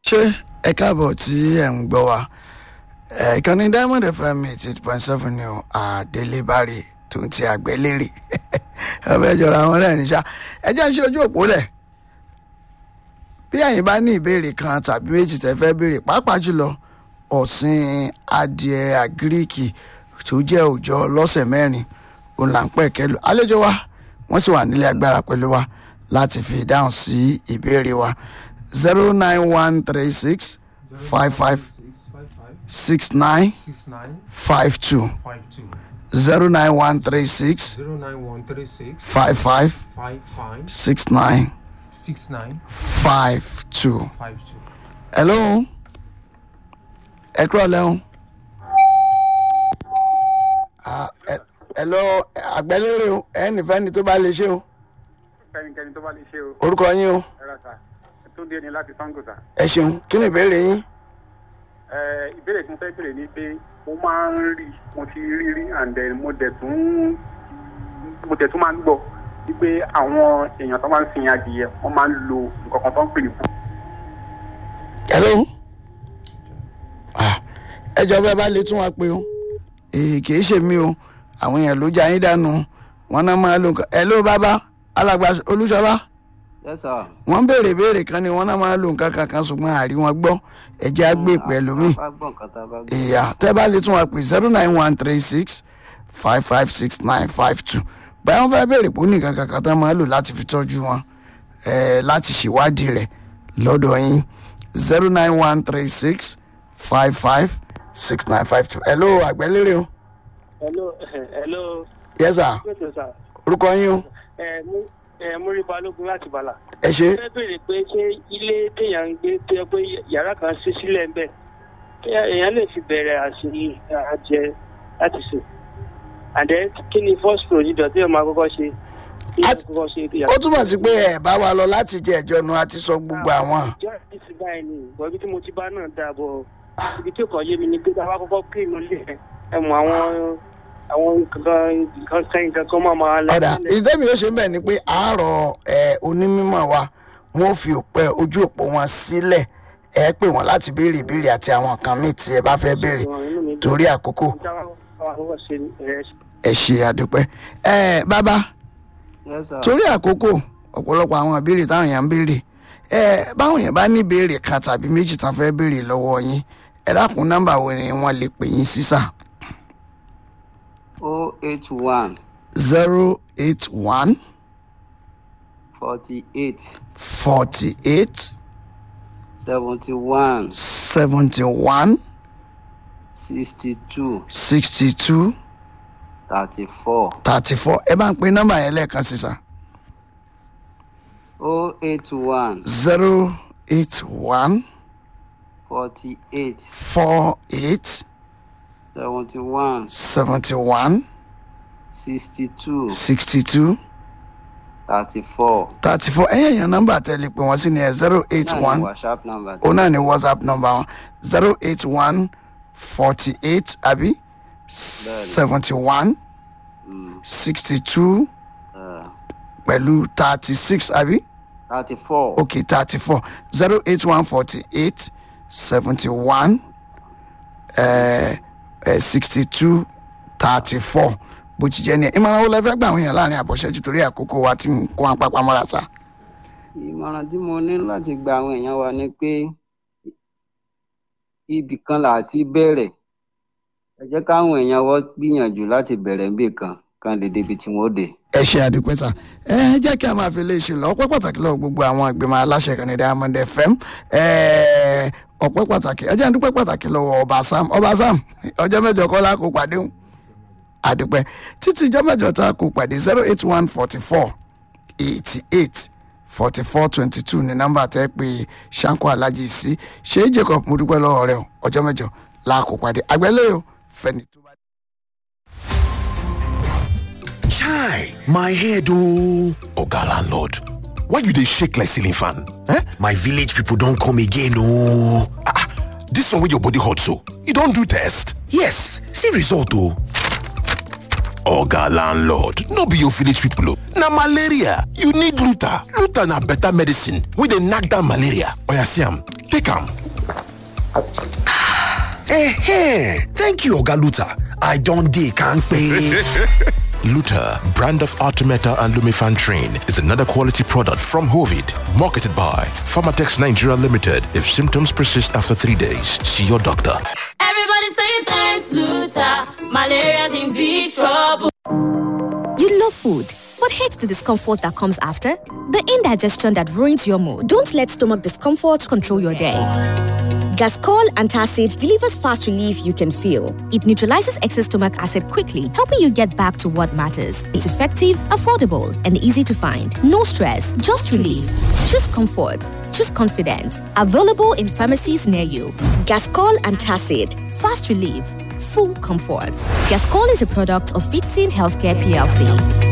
ṣé ẹ káàbọ̀ tí ẹ̀ ń gbọ́ wa ẹ̀ ìkànnì diamond fm eighty eight point seven ni o àdélébárè tó ń ti àgbélérè ọbẹ̀ ìjọra àwọn rẹ̀ níṣà ẹ jẹ́ ń ṣe ojú òpó lẹ̀ bí ẹ̀yin bá ní ìbéèrè kan tàbí méjì tẹ́ fẹ́ béèrè pàápàá jùlọ ọ̀sìn adìẹ àgíríkì tó jẹ́ òòjọ́ lọ́sẹ̀ mẹ́rin òun là ń pẹ̀ kẹ́lu àlejò wa wọ́n sì wà nílé agbára pẹ̀lú wa láti fi ìdáhùn sí ìbéèrè wa zero nine one three six five five six nine six nine five two five two zero nine one three six zero nine one three six five five five five six nine six nine five two. five two. hello ẹ kúrò lẹ́hùn. Ah, ẹ- hello àgbẹ̀lérè o ẹnìfẹ́ni tó bá lè ṣe o kẹ́nikẹ́ni tó bá lè ṣe o orúkọ yín o ẹ̀rọ sà tó dé ní láti sango sà. ẹ ṣeun kí ni ìbéèrè yín. Ẹ, ìbéèrè tí mo fẹ́ béèrè ni pé mo máa ń rí mo ti rí rí and then mo dẹ̀ tún mo dẹ̀ tún máa ń gbọ́ wípé àwọn èèyàn tó máa ń sin adìyẹ wọ́n máa ń lo nǹkan kan tó ń pè ní fún. hello Ah, ẹ jọ bẹ́ẹ̀ bá lè tún wa pé o èyí kìí ṣe mí o àwọn èèyàn ló já yín dànù wọn náà máa lo nǹkan hello bàbá alàgbà olúṣọlá yes sir. wọn béèrè béèrè kan ni wọn náà máa lo nǹkan kankan ṣùgbọ́n àrí wọn gbọ́ ẹ̀jẹ̀ á gbé pẹ̀lú mi. bá gbọ́ nǹkan tá a bá gbọ́. ìyá tẹ́ bá lè tún wa pè zero nine one three six five five six nine five two báyọ̀ wọ́n fẹ́ béèrè pé ó ní nǹkan kankan tán máa lò láti fi tọ́jú wọn eh, láti ṣèwádìí rẹ̀ lọ́dọ̀ yín zero nine one three six five five six nine five two hello àgbẹ̀lérè o hello hello yes sir pẹ̀tẹ̀ sà orúkọ yín o ẹ mú ẹ múrí balógun láti bàlà. ẹ ṣe fẹ́ béèrè pé ṣé ilé téèyàn ń gbé tó yẹ pé yàrá kan ṣí sílẹ̀ ń bẹ̀ kí èèyàn lè fi bẹ̀rẹ̀ àṣírí àjẹ láti sè àdẹ kí ni first procedure tí èèyàn máa kọ́kọ́ ṣe kí èèyàn At- kọ́kọ́ ṣe kí ó túmọ̀ sí pé ẹ̀ bá wa lọ láti jẹ ẹ̀jọ́ nu àti sọ gbogbo àwọn ìjọ àti báyìí ni ìbọn ibi tí mo ti bá náà dáa bọ̀ ibi tí kò yé mi ni pé tá a bá kọ́kọ́ kí inú ilé ẹ ẹ mọ àwọn àwọn nǹkan nǹkan sẹ́yìn kankan máa máa lọ ọ̀dà sílẹ̀. ìdẹ́mi ó ṣe ń bẹ̀ ni pé àárọ̀ ẹ̀ onímọ̀ wa wọ́n fi òpẹ́ ojú òpó wọn sílẹ̀ ẹ pè wọ́n láti béèrè ìbéèrè àti àwọn nǹkan míì tí ẹ bá fẹ́ béèrè Inú mi dùn. torí àkókò ẹ ṣe àdúpẹ́ ẹ bàbá yes sir. torí àkókò ọ̀pọ̀lọpọ̀ àwọn ìbéèrè táwọn èèyàn ń béèrè ẹ báwọn èèyàn bá ní ìbéèrè kan tàbí méjì tán fẹ́ béèrè lọ́wọ́ yín ẹ dákun nọ́mbà wo ni wọ́n lè pè yín sísà o eight one zero eight one forty eight forty eight seventy one seventy one sixty two sixty two thirty four thirty four ẹ bá ń pe nọ́mbà yẹn lẹ́ẹ̀kan sísà o eight one zero eight one forty eight four eight seventy one seventy one sixty two sixty two thirty four. thirty four ẹ̀yẹ̀ yẹn nọ́mbà tẹ̀lé pé wọ́n sì ní ẹ̀ zero eight one whatsapp number. òun náà ní whatsapp nọ́mbà wọn zero eight one forty eight àbí seventy one sixty two pẹ̀lú thirty six àbí thirty four. okay thirty four zero eight one forty eight seventy one sixty two thirty four bó ti jẹ́ ni ẹ̀ ìmọ̀ràn wo lẹ fẹ́ gbà àwọn èèyàn láàrin àbọ̀ṣẹ́jú torí àkókò wa tí ń kó wọn pápá mọ́ra sá. ìmọ̀ràn tí mo ní láti gba àwọn èèyàn wa ni pé ibì kan là á ti bẹ̀rẹ̀ ẹ jẹ́ káwọn èèyàn wọ́n gbìyànjú láti bẹ̀rẹ̀ níbì kan kan lè débi tí wọ́n dé. ẹ ṣe àdúpẹ́ sá ẹ jẹ́ kí a máa fi lè ṣe lọ ọpẹ́ pàtàkì lọ́wọ́ gbogbo àwọn ìgbìmọ̀ aláṣẹ kan ní diamond fm ẹ, ọpẹ́ pàtàkì ẹ jẹ́ àdúpẹ́ pàtàkì lọ́wọ́ ọba sam ọba sam ọjọ́ mẹ́jọ kọ́ la kó pàdé hùn àdúpẹ́ títí ìjọ mẹ́jọ tá a kó pàdé zero eight one forty four eighty eight forty four twenty two ní nọ́mbà tẹ́ pé sanko alhaji sí ṣé jacob mo dúpẹ́ lọ́wọ́ rẹ o ọjọ́ mẹ́jọ la kó pàdé àgbẹ̀lẹ́ o fẹ́ni tó bá. Chai, my head oh. Oga landlord, why you dey shake like ceiling fan? Eh? My village people don come again oh. Ah, ah, this one wey your body hot so, you don do test? Yes, see result oh. Oga landlord, no be your village people oh. Na malaria, you need Luta. Luta na better medicine wey dey knack down malaria. Oya see am, take am. Eh, thank you, Oga Luther. I don't dey pay. Luther, brand of Artemeta and Lumifan Train, is another quality product from Hovid, marketed by Pharmatex Nigeria Limited. If symptoms persist after three days, see your doctor. Everybody say thanks, Luther. Malaria's in big trouble. You love food, but hate the discomfort that comes after? The indigestion that ruins your mood. Don't let stomach discomfort control your day. Gascol Antacid delivers fast relief you can feel. It neutralizes excess stomach acid quickly, helping you get back to what matters. It's effective, affordable, and easy to find. No stress, just relief. Choose comfort. Choose confidence. Available in pharmacies near you. Gascol Antacid. Fast relief. Full comfort. Gascol is a product of Fitzin Healthcare PLC.